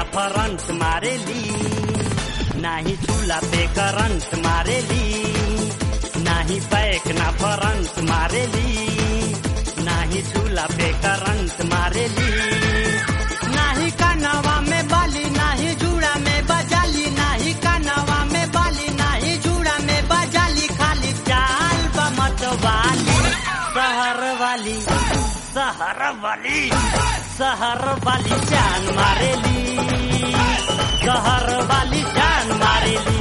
ना फरंट मारेली नाही चूल्हा पे करंट मारेली नाही बैक ना फरंट मारेली नाही चूल्हा पे करंट मारेली नाही कानवा में बाली नाही जूड़ा में बजाली नाही कानवा में बाली नाही जूड़ा में बजाली खाली चाल बमत वाली शहर वाली शहर वाली शहर वाली जान मारेली शहर वाली जान मारेली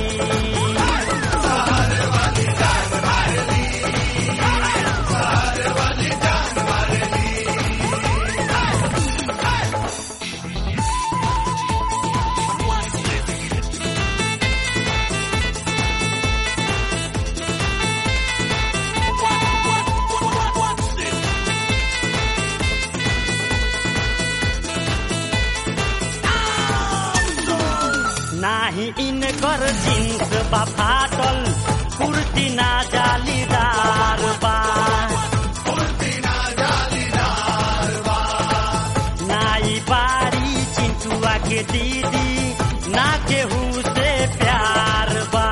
नाही इनकर जींस बा फाटल कुर्ती ना जालीदार बा नाई बारी चिंटुआ के दीदी ना केहू से प्यार बा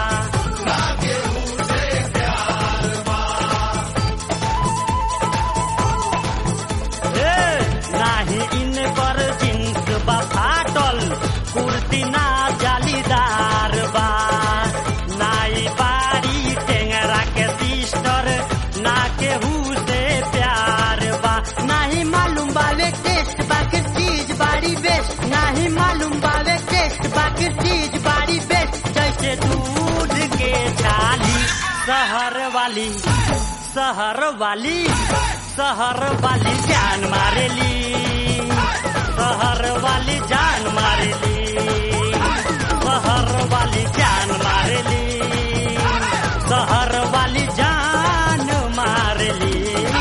ए, नाही इनकर जींस बा फाटल कुर्ती ना जालीदार बा नाई बारी टेंगरा के सिस्टर ना केहू से प्यार बा नाही मालूम बावे टेस्ट बाकी चीज बारी बेस्ट नाही मालूम बावे टेस्ट बाकी चीज बारी बेस्ट जैसे दूध के छाली शहर वाली शहर वाली शहर वाली जान मारेली शहर वाली जान मारेली शहर वाली जान मारेली शहर वाली जान मारेली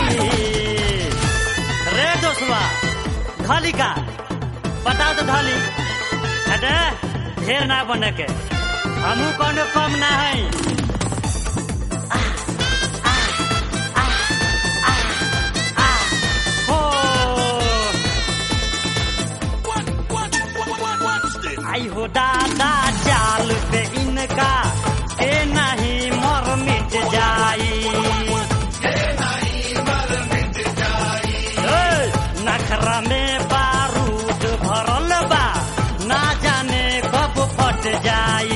रे दोस्तवा धली का बताओ तो धली अरे ढेर ना बने के हमू कोनो कम ना है हो आई हो दादा चाल पे इनका के नहीं मर मिट जाई ए, नखरा में बारूद भरल बा ना जाने कब फट जाई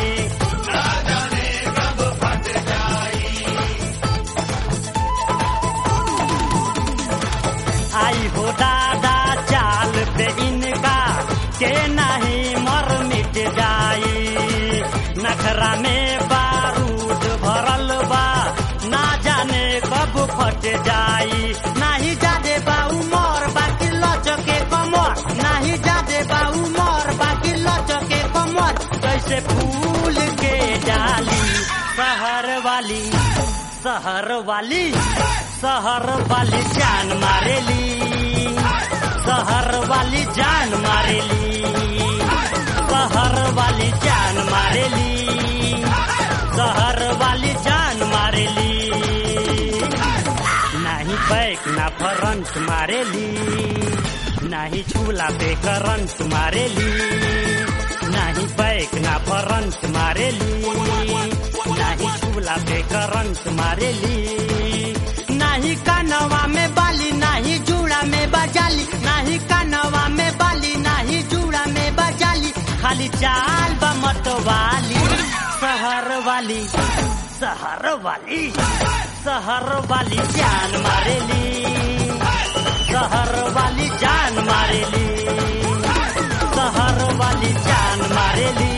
आई हो दादा चाल पे इनका के नहीं मर मिट जाई नखरा में बारूद भरल बा ना जाने कब फट जाई नाही जादे बाऊ मोर बाकी लचके कमर नाही जादे बाऊ मोर बाकी लचके कमर कैसे फूल के डाली शहर वाली शहर वाली शहर वाली जान मारेली शहर वाली जान मारेली शहर वाली जान मारेली शहर वाली जान मारेली नाही बैक ना फरंट मारेली नाही चूल्हा पे करंट मारेली नाही बैक ना फरंट मारेली नाही चूल्हा पे करंट मारेली नाही कानवा में बाली नाही जूड़ा में बजाली नाही कानवा में बाली नाही जूड़ा में बजाली खाली चाल बमत वाली शहर वाली शहर वाली शहर वाली जान मारेली शहर वाली जान मारेली शहर वाली जान मारेली